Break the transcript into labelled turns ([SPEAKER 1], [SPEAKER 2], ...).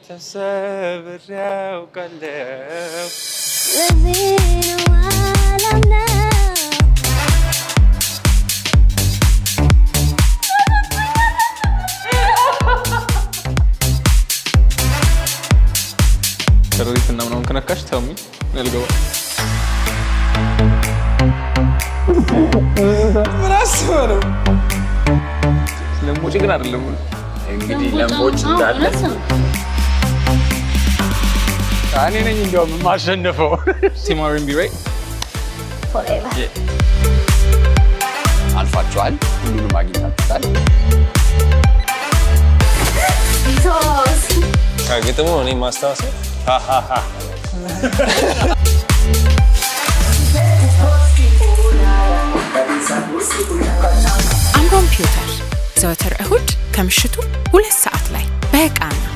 [SPEAKER 1] ተሰብሬ ያውቃለሁ።
[SPEAKER 2] ለዚህ ነው አላምነው
[SPEAKER 3] ሸረሪት እና ምናምን ከነካሽ ተሚ ልገባ ምን አስበህ ነው? ስለሞጭ ግን አይደለም።
[SPEAKER 4] እንግዲህ ለምቦች እንዳለ
[SPEAKER 1] እኔ ነኝ እንዲያውም የማሸንፈው።
[SPEAKER 3] ቲም አር&ቢ ራይት
[SPEAKER 2] forever
[SPEAKER 4] አልፋችኋል። ሁሉንም አግኝታችኋል።
[SPEAKER 2] ሶስት
[SPEAKER 5] ከግጥሙ እኔ ማስታወሰው
[SPEAKER 6] አምሮን ፒውተር ዘወትር እሁድ ከምሽቱ ሁለት ሰዓት ላይ በቃና